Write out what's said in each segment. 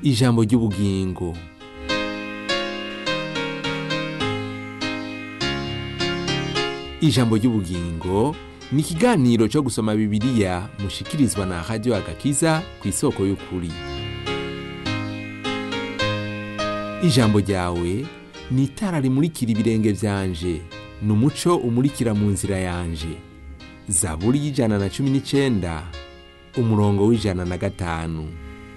ijambo ry'ubugingo ijambo ry'ubugingo ni ikiganiro cyo gusoma bibiliya mushikirizwa na radiyo agakiza ku isoko y'ukuri ijambo ryawe ni itara rimurikira ibirenge byanje ni umuco umurikira mu nzira yanje zaburi y'ijana na cumi n'icyenda umurongo w'ijana na gatanu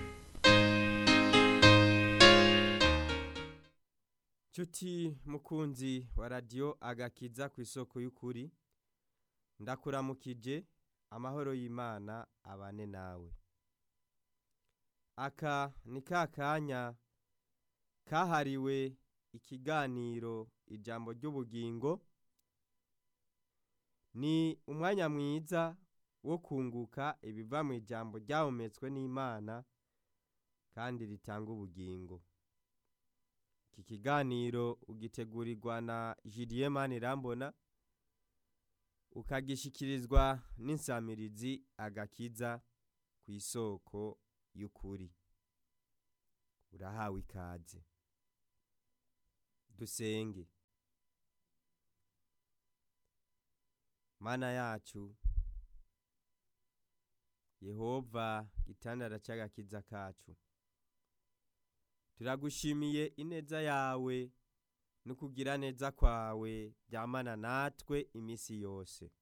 Chuti mukunzi wa radio agakiza ku isoko y'ukuri ndakuramukije amahoro y'Imana abane nawe aka ni ka kanya kahariwe ikiganiro ijambo ry'ubugingo ni umwanya mwiza wo kunguka ibiva mu ijambo ryahumetswe n'Imana kandi ritanga ubugingo iki kiganiro ugitegurirwa na Julien Manirambona ukagishikirizwa n'insamirizi agakiza ku isoko y'ukuri urahawe ikaze dusenge mana yacu yehova gitandara cy'agakiza kacu turagushimiye ineza yawe no kugira neza kwawe byamana natwe iminsi yose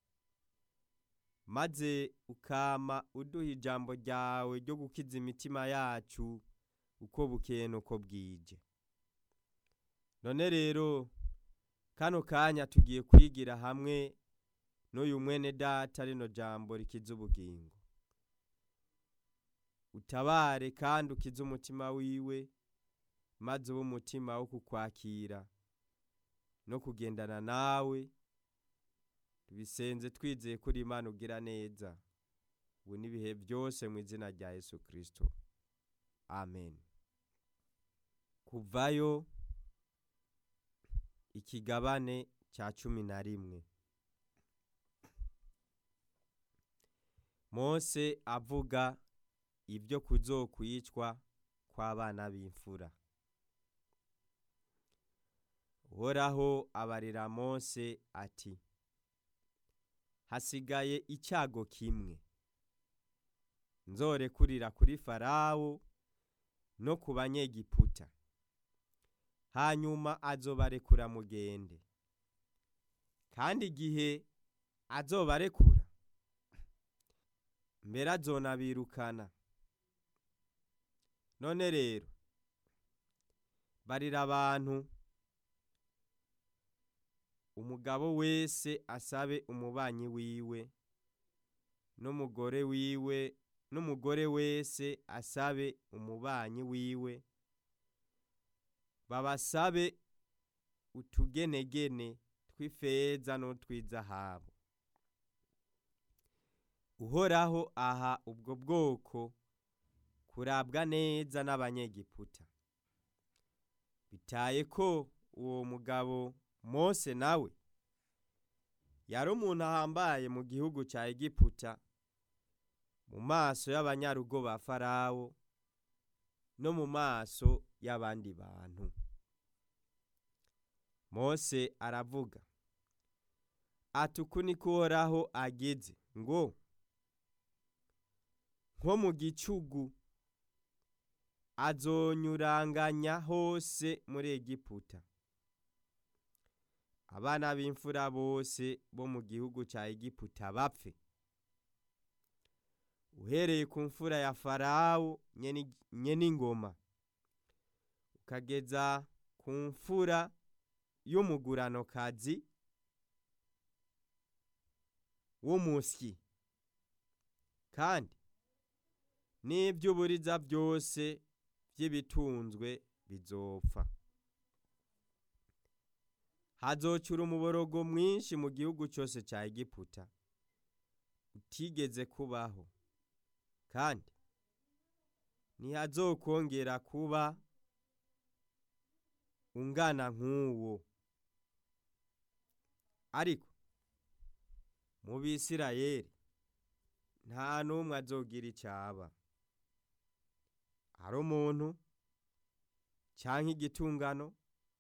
maze ukama uduha ijambo ryawe ryo gukiza imitima yacu uko bukeye n'uko bwije none rero kano kanya tugiye kwigira hamwe n'uyu mwene data rino jambo rikiza ubugingo utabare kandi ukize umutima wiwe maze ube umutima wo kukwakira no kugendana nawe tubisenze twizeye kuri imana ugira neza ubu n'ibihe byose mu izina rya yesu kirisito amen kuvayo ikigabane cya cumi na rimwe mose avuga ibyo kuzokwicwa kw'abana b'imfura uhoraho abarira mose ati hasigaye icyago kimwe nzorekurira kuri farawo no ku banyegiputa hanyuma azobarekura mugende kandi igihe azobarekura mbere azonabirukana none rero barira abantu umugabo wese asabe umubanyi wiwe n'umugore wiwe n'umugore wese asabe umubanyi wiwe babasabe utugenegene tw'ifeza n'utw'izahabu uhoraho aha ubwo bwoko kurabwa neza n'abanyegiputa bitaye ko uwo mugabo mose nawe yari umuntu ahambaye mu gihugu cya egiputa mu maso y'abanyarugo ba farawo no mu maso y'abandi bantu mose aravuga ati uku niko uhoraho ageze ngo nko mu gicugu azonyuranganya hose muri egiputa abana b'imfura bose bo mu gihugu cya egiputa bapfe uhereye ku mfura ya farawo nyene ingoma ukageza ku mfura y'umuguranokazi w'umusyi kandi n'iby'uburiza byose by'ibitunzwe bizopfa hazocura umuborogo mwinshi mu gihugu cyose cya egiputa utigeze kubaho kandi ntihazokongera kuba ungana nk'uwo ariko mu bisirayeli nta n'umwe azogira icyaba hari umuntu canke igitungano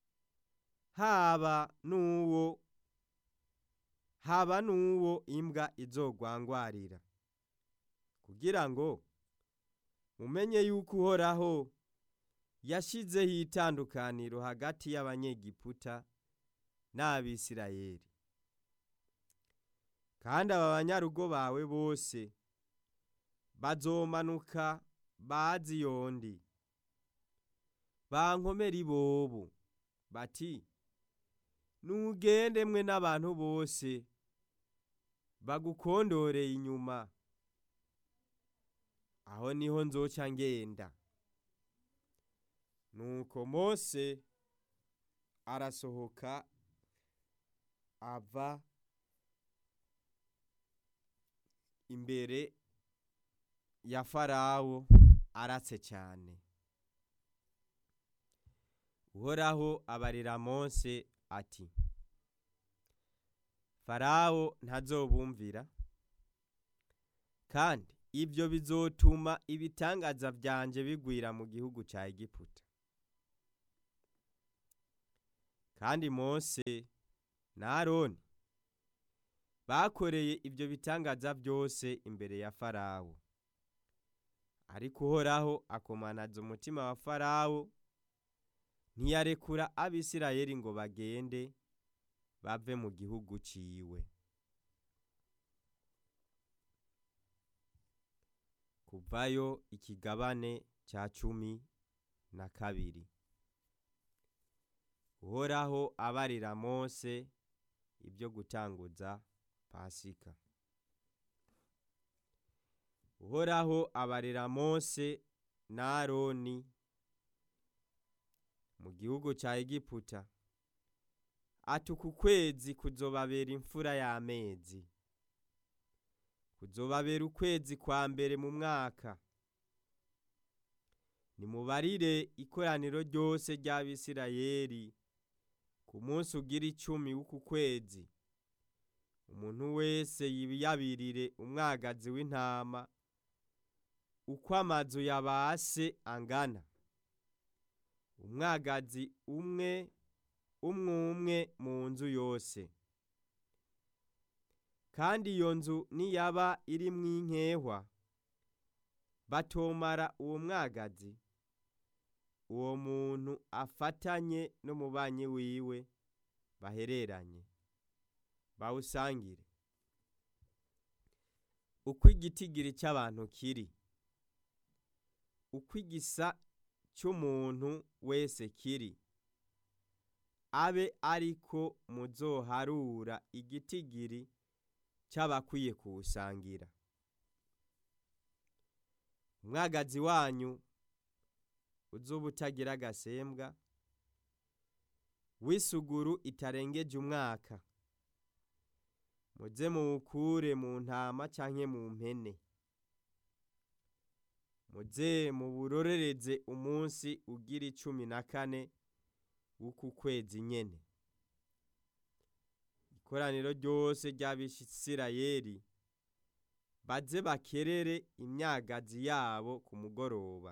haba n'uwo haba n'uwo imbwa izogwangwarira kugira ngo mumenye yuko uhoraho yashizeho itandukaniro hagati y'abanyegiputa n'abisirayeli kandi aba banyarugo bawe bose bazomanuka bazi yondi bankomera ibobo bati nugende mwe n'abantu bose bagukondoreye inyuma aho niho nzoca ngenda nuko mose arasohoka ava imbere ya farawo aratse cyane uhoraho abarira mose ati farawo ntazobumvira kandi ibyo bizotuma ibitangaza byanje bigwira mu gihugu cya egiputa kandi mose na aroni bakoreye ibyo bitangaza byose imbere ya farawo ariko uhoraho akomanaza umutima wa farawo ntiyarekura abisirayeli ngo bagende bave mu gihugu ciwe kuvayo ikigabane cya cumi na kabiri uhoraho abarira mose ibyo gutanguza pasika uhoraho abarira mose na aroni mu gihugu cya egiputa ati uku kwezi kuzobabera imfura y'amezi kuzobabera ukwezi kwa mbere mu mwaka nimubarire ikoraniro ryose ry'abisirayeli ku munsi ugira icumi w'uku kwezi umuntu wese yiyabirire umwagazi w'intama uko amazu yabase angana umwagazi umwe umwe umwe mu nzu yose kandi iyo nzu niyaba irimwo inkehwa batomara uwo mwagazi uwo muntu afatanye n'umubanyi wiwe bahereranye bawusangire uko igitigiri cy'abantu kiri uko igisa cy'umuntu wese kiri abe ariko muzoharura igitigiri cy'abakwiye kuwusangira umwagazi wanyu uzuba utagira agasembwa w'isuguru itarengeje umwaka muze muwukure mu ntama canke mu mpene muze muburorereze umunsi ugira icumi na kane w'uku kwezi nyene ikoraniro ryose ry'abisirayeli baze bakerere imyagazi yabo ku mugoroba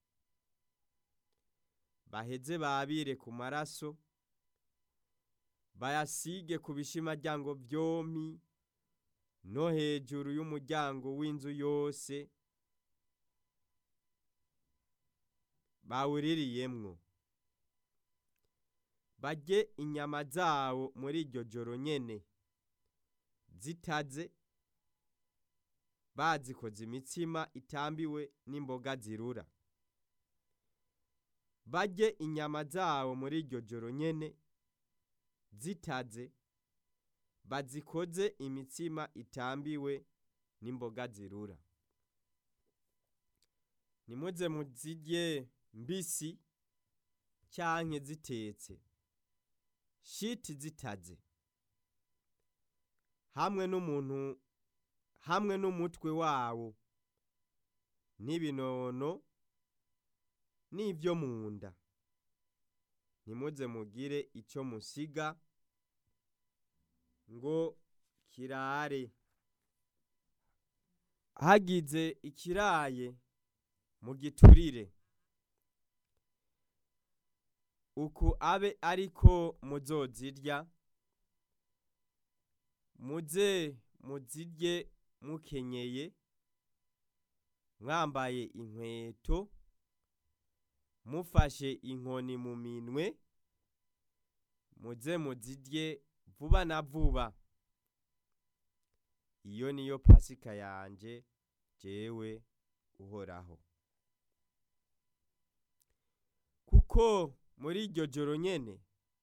baheze babire ku maraso bayasige ku bishimaryango vyompi no hejuru y'umuryango w'inzu yose bawuririyemwo barye inyama zawo muri iryo joro nyene zitaze bazikoze imitsima itambiwe n'imboga zirura barye inyama zawo muri iryo joro nyene zitaze bazikoze imitsima itambiwe n'imboga zirura nimuze muzirye mbisi canke zitetse shiti zitaze hamwe n'umuntu hamwe n'umutwe wawo n'ibinono n'ibyo mu nda ntimuze mugire icyo musiga ngo kirare hagize ikiraye mu giturire uku abe ariko muzozirya muze muzirye mukenyeye mwambaye inkweto mufashe inkoni mu minwe muze muzirye vuba na vuba iyo niyo pasika yanje jewe uhoraho kuko muri iryo joro nyene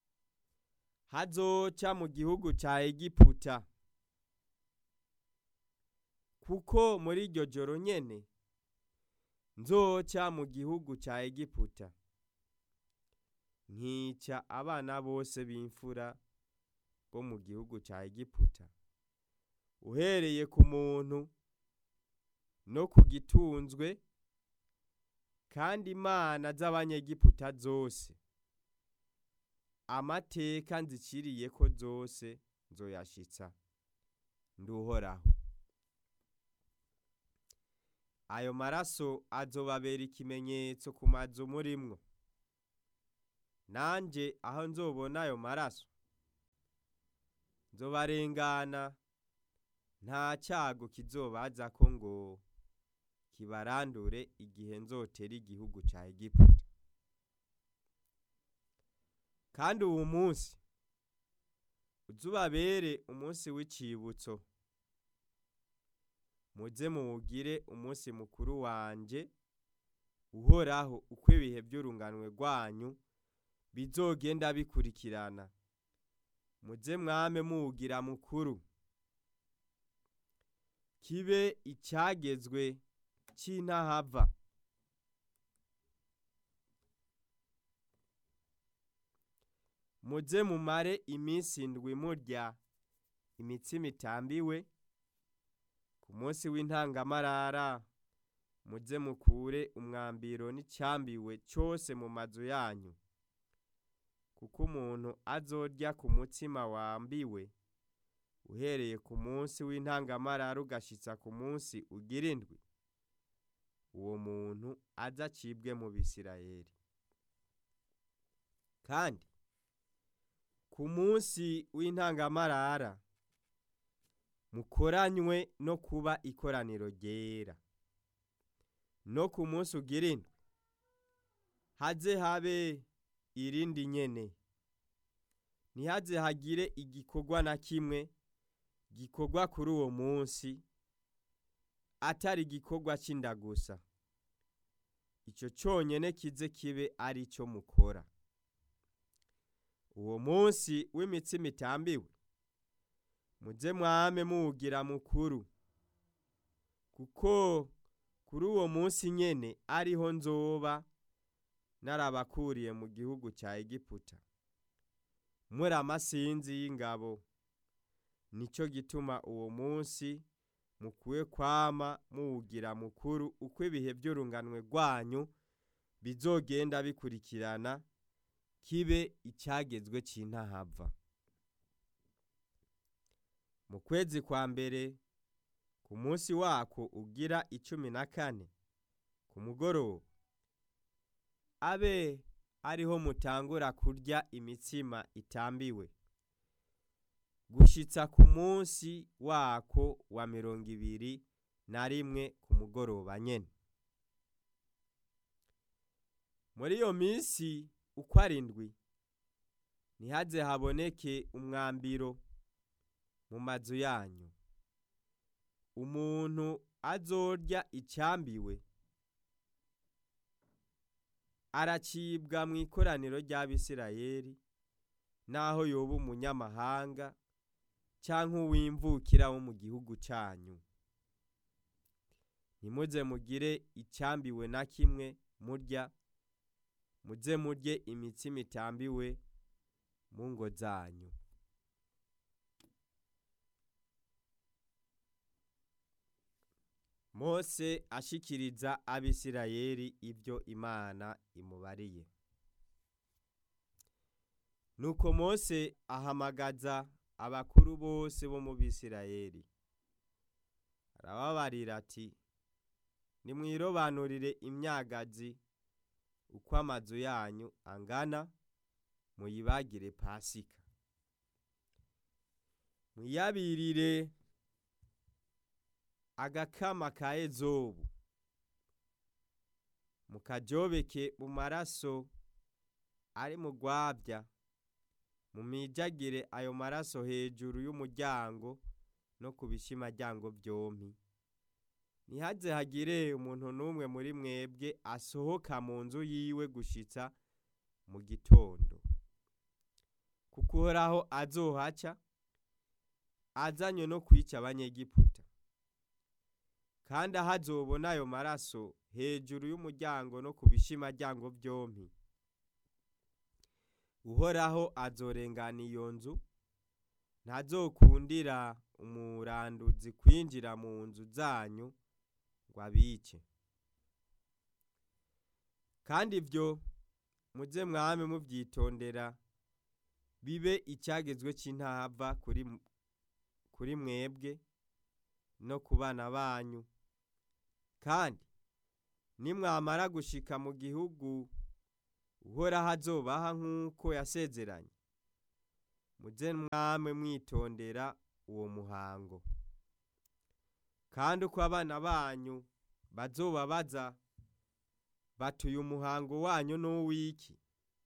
hazoca mu gihugu ca egiputa kuko muri iryo joro nyene nzoca mu gihugu ca egiputa nkica abana bose b'imfura bo mu gihugu ca egiputa uhereye ku muntu no ku gitunzwe kandi imana z'abanyegiputa zose amateka nziciriye ko zose nzoyashitsa nduhoraho ayo maraso azobabera ikimenyetso ku mazu murimwo nanje aho nzobona ayo maraso nzobarengana nta cyago kizobazako ngo kibarandure igihe nzotera igihugu ca egiputa kandi uwu munsi uzubabere umunsi w'icibutso muze muwugire umunsi mukuru wanje uhoraho uko ibihe by'urunganwe rwanyu bizogenda bikurikirana muze mwame muwugira mukuru kibe icyagezwe cy'intahava muze mumare iminsi indwi murya imitsima itambiwe ku munsi w'intangamarara muze mukure umwambiro n'icyambiwe cyose mu mazu yanyu kuko umuntu azorya ku mutsima wambiwe uhereye ku munsi w'intangamarara ugashitsa ku munsi ugira indwi uwo muntu azacibwe mu bisirayeli kandi ku munsi w'intangamarara mukoranywe no kuba ikoraniro ryera no ku munsi ugira indwi haze habe irindi nyene ntihaze hagire igikorwa na kimwe gikorwa kuri uwo munsi atari igikorwa cy'inda gusa icyo cyonyine kize kibe ari cyo mukora uwo munsi w'imitsima itambiwe muze mwame muwugira mukuru kuko kuri uwo munsi nyene ariho nzoba narabakuriye mu gihugu cya egiputa muri amasinzi y'ingabo nicyo gituma uwo munsi mukwiye kwama muwugira mukuru uko ibihe by'urunganwe rwanyu bizogenda bikurikirana kibe icyagezwe cy'intahava mu kwezi kwa mbere ku munsi wako ugira icumi na kane ku mugoroba abe ariho mutangura kurya imitsima itambiwe gushitsa ku munsi wako wa mirongo ibiri na rimwe ku mugoroba nyene muri iyo minsi uko arindwi ntihaze haboneke umwambiro mu mazu yanyu umuntu azorya icyambiwe aracibwa mu ikoraniro ry'abisirayeli naho yoba umunyamahanga cyangwa uwimvukira wo mu gihugu cyanyu ntimuze mugire icyambiwe na kimwe murya muze murye imitsima itambiwe mu ngo zanyu mose ashikiriza abisirayeli ibyo imana imubariye nuko mose ahamagaza abakuru bose bo mu bisirayeli arababarira ati nimwirobanurire imyagazi uko amazu yanyu angana muyibagire pasika mwiyabirire agakama ka ezobu mukajobeke mu maraso ari mu rwabya mumijagire ayo maraso hejuru y'umuryango no ku bishimaryango byompi ntihaze hagire umuntu n'umwe muri mwebwe asohoka mu nzu yiwe gushitsa mu gitondo kuko uhoraho azohaca azanywe no kwica abanyegiputa kandi aho azobona ayo maraso hejuru y'umuryango no ku bishimaryango byompi uhoraho azorengana iyo nzu ntazokundira umuranduzi kwinjira mu nzu zanyu ngo abice kandi ibyo muze mwame mubyitondera bibe icyagezwe cy'intava kuri kuri mwebwe no ku bana banyu kandi nimwamara gushika mu gihugu uhoraho azobaha nk'uko yasezeranye muze mwame mwitondera uwo muhango kandi uko abana banyu bazobabaza batuye umuhango wanyu n'uw'iki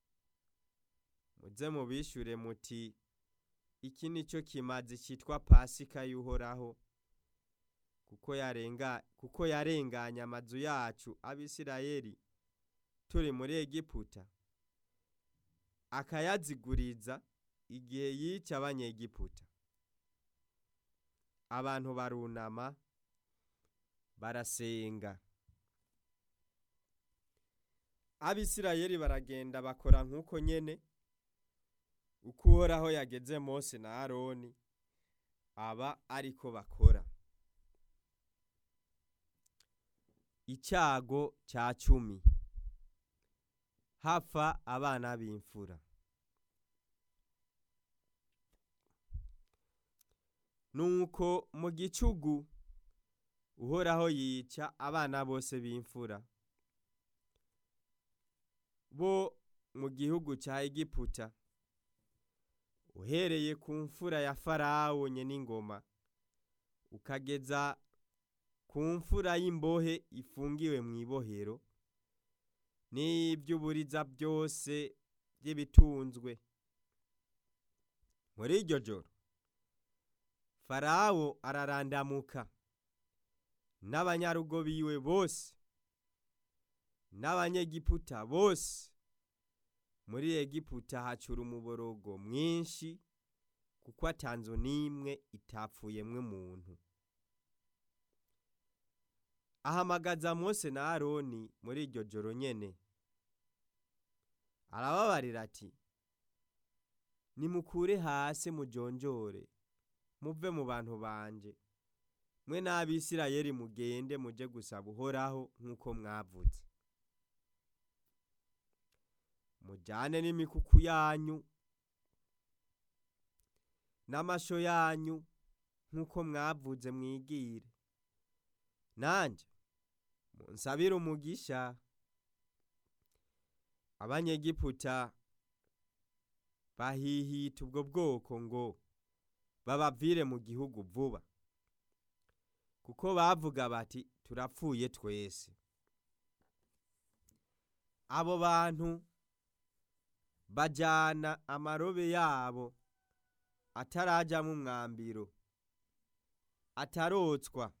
muze mubishure muti iki ni cyo kimazi cyitwa pasika y'uhoraho kuko yarenga kuko yarenganye amazu yacu abisirayeli turi muri egiputa akayaziguriza igihe yica abanyegiputa abantu barunama barasenga abisirayeli baragenda bakora nk'uko nyene uko uhoraho yageze mose na aroni aba ariko bakora icyago cya cumi hapfa abana b'imfura nuko mu gicugu uhoraho yica abana bose b'imfura bo mu gihugu cya egiputa uhereye ku mfura ya farawo n'ingoma ukageza ku mfura y'imbohe ifungiwe mu ibohero n'iby'uburiza byose by'ibitunzwe muri iryo joro farawo ararandamuka n'abanyarugo biwe bose n'abanyegiputa bose muri egiputa hacura umuborogo mwinshi kuko atanzu n'imwe itapfuyemwe umuntu ahamagaza mose na aroni muri iryo joro nyene arababarira ati nimukure hasi mujonjore muve mu bantu banje mwe n'abisirayeli mugende muje gusaba uhoraho nk'uko mwavuze mujyane n'imikuku yanyu n'amasho yanyu nk'uko mwavuze mwigire nanjye munsabire umugisha abanyegiputa bahihita ubwo bwoko ngo babavire mu gihugu vuba kuko bavuga bati turapfuye twese abo bantu bajyana amarobe yabo atarajyamo umwambiro atarotswa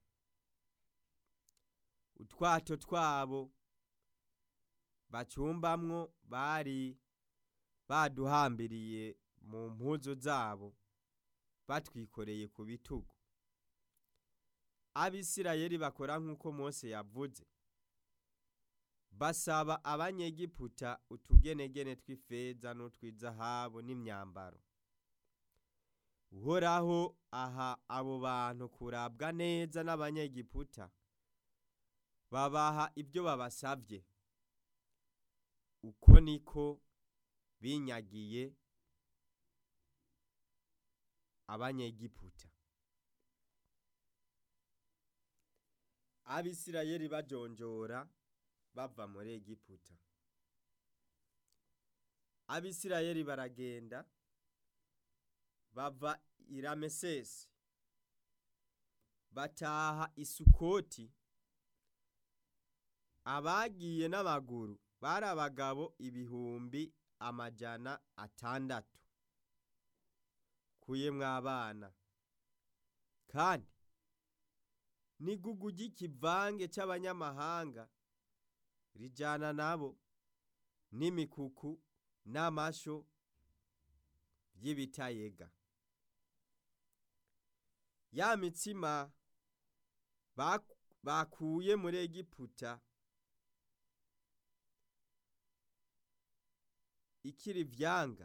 utwato twabo bacumbamwo bari baduhambiriye mu mpuzu zabo batwikoreye ku bitugu abisirayeli bakora nk'uko mose yavuze basaba abanyegiputa utugenegene tw'ifeza n'utw'izahabu n'imyambaro uhoraho aha abo bantu kurabwa neza n'abanyegiputa babaha ibyo babasabye uko niko binyagiye abanyegiputa abisirayeli bajonjora bava muri egiputa abisirayeli baragenda bava i ramesesi bataha isukoti abagiye n'amaguru bari abagabo ibihumbi amajana atandatu kuyemwo abana kandi n'igugu ry'ikivange c'abanyamahanga rijana nabo n'imikuku n'amasho vy'ibitayega ya mitsima bak- bakuye muri egiputa ikiri vyanga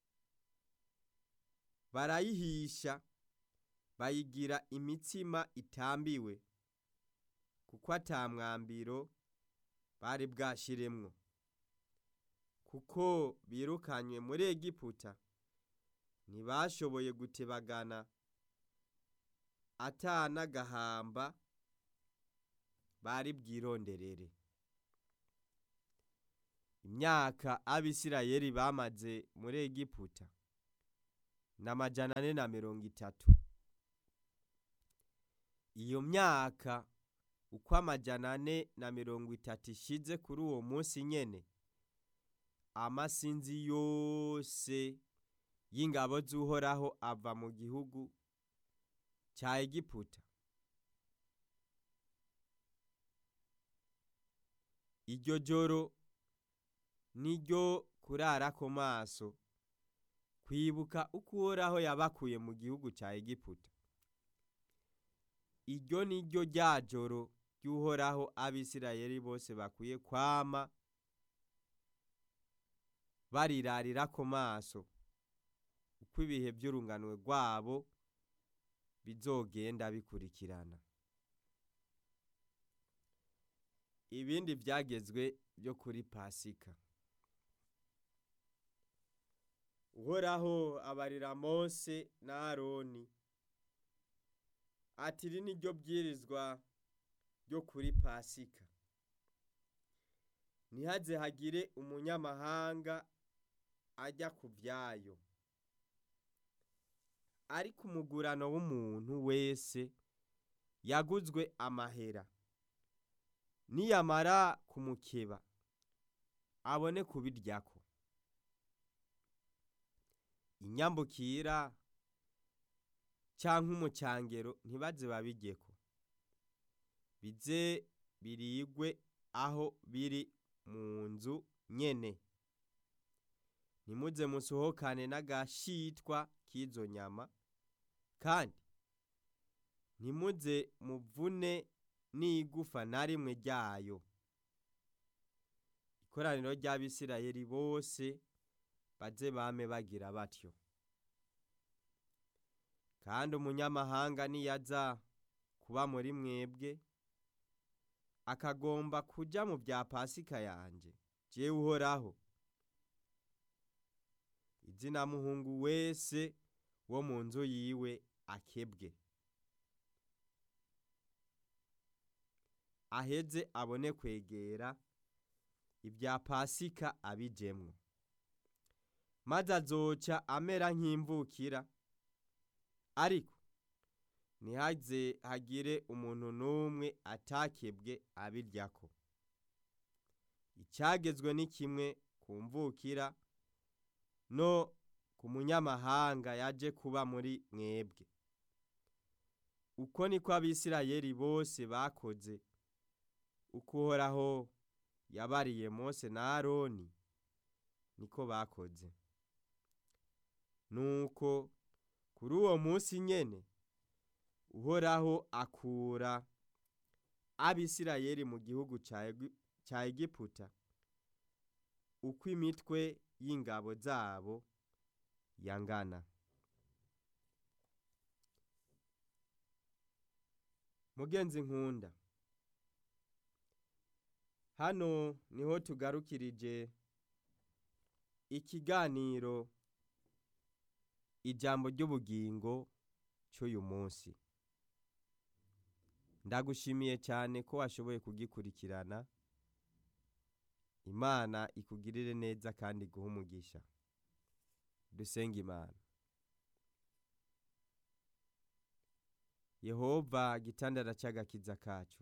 barayihisha bayigira imitsima itambiwe kuko ata mwambiro bari bwashiremwo kuko birukanywe muri egiputa ntibashoboye gutebagana ata n'agahamba bari bwironderere imyaka abisirayeli bamaze muri egiputa ni amajana ane na mirongo itatu iyo myaka uko amajana ane na mirongo itatu ishize kuri uwo munsi nyene amasinzi yose y'ingabo z'uhoraho ava mu gihugu cya egiputa iryo joro niryo kurarako maso kwibuka uko uhoraho yabakuye mu gihugu cya egiputa iryo ni ryo rya joro ry'uhoraho abisirayeli bose bakwiye kwama barirarira ku maso uko ibihe by'urunganwe rwabo bizogenda bikurikirana ibindi byagezwe byo kuri pasika uhoraho abarira mose na aroni ati iri ni ryo bwirizwa ryo kuri pasika ntihaze hagire umunyamahanga ajya ku byayo ariko umugurano w'umuntu wese yaguzwe amahera niyamara kumukeba abone kubiryako inyambukira canke umucangero ntibaze babijyeko bize birigwe aho biri mu nzu nyene ntimuze musohokane n'agashitwa k'izo nyama kandi ntimuze muvune n'igufa na rimwe ryayo ikoraniro ry'abisirayeli bose baze bame bagira batyo kandi umunyamahanga niyaza kuba muri mwebwe akagomba kuja mu bya pasika yanje jewe uhoraho izina muhungu wese wo mu nzu yiwe akebwe aheze abone kwegera ibya pasika abijemwo maze azoca amera nk'imvukira ariko ntihaze hagire umuntu n'umwe atakebwe abiryako icyagezwe ni kimwe ku mvukira no ku munyamahanga yaje kuba muri mwebwe uko niko abisirayeli bose bakoze uko uhoraho yabariye mose na aroni niko bakoze nuko kuri uwo munsi nyene uhoraho akura abisirayeli mu gihugu ca egiputa uko imitwe y'ingabo zabo yangana mugenzi nkunda hano niho tugarukirije ikiganiro ijambo ry'ubugingo cy'uyu munsi ndagushimiye cyane ko washoboye kugikurikirana imana ikugirire neza kandi iguhe umugisha dusenge imana yehova gitandara cy'agakiza kacu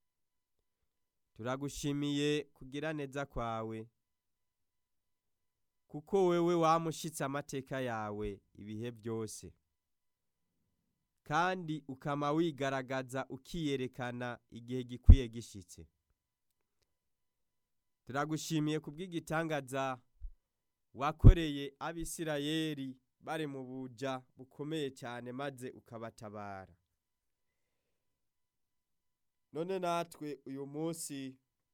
turagushimiye kugira neza kwawe kuko wewe wamushitse amateka yawe ibihe byose kandi ukama wigaragaza ukiyerekana igihe gikwiye gishitse turagushimiye kubw'igitangaza wakoreye abisirayeli bari mu buja bukomeye cyane maze ukabatabara none natwe uyu munsi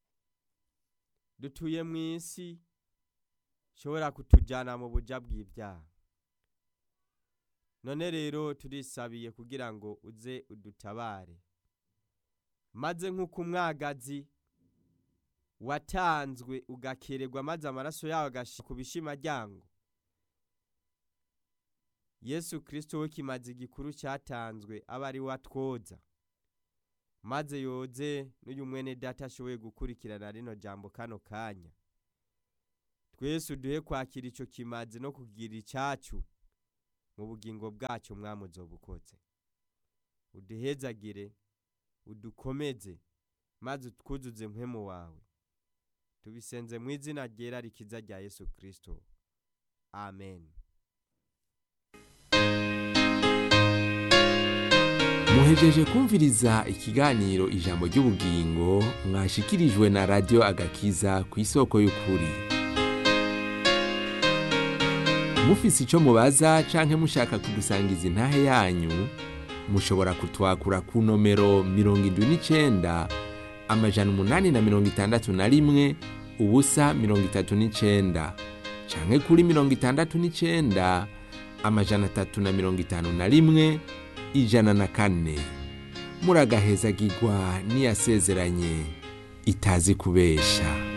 dutuye mu isi ishobora kutujyana mu buja bw'ibyaha none rero turisabiye kugira ngo uze udutabare maze nk'uko umwagazi watanzwe ugakererwa maze amaraso yawe agashira ku bishimaryango yesu kirisito we kimaze igikuru cyatanzwe aba ari watwoza maze yoze n'uyu mwene data ashoboye gukurikirana rino jambo kano kanya twese uduhe kwakira icyo kimazi no kugira icyacu mu bugingo bwacyo mwamuzobukoze uduhezagire udukomeze maze utwuzuze mpemu wawe tubisenze mu izina ryera rikiza rya yesu kirisito amen muhejeje kumviriza ikiganiro ijambo ry'ubugingo mwashikirijwe na radiyo agakiza ku isoko y'ukuri mufise icyo mubaza canke mushaka kudusangiza intahe yanyu mushobora kutwakura ku nomero mirongo indwi n'icenda amajana umunani na mirongo itandatu na rimwe ubusa mirongo itatu n'icenda canke kuri mirongo itandatu n'icenda amajana atatu na mirongo itanu na rimwe ijana na kane muragahezagirwa n'iyasezeranye itazi kubesha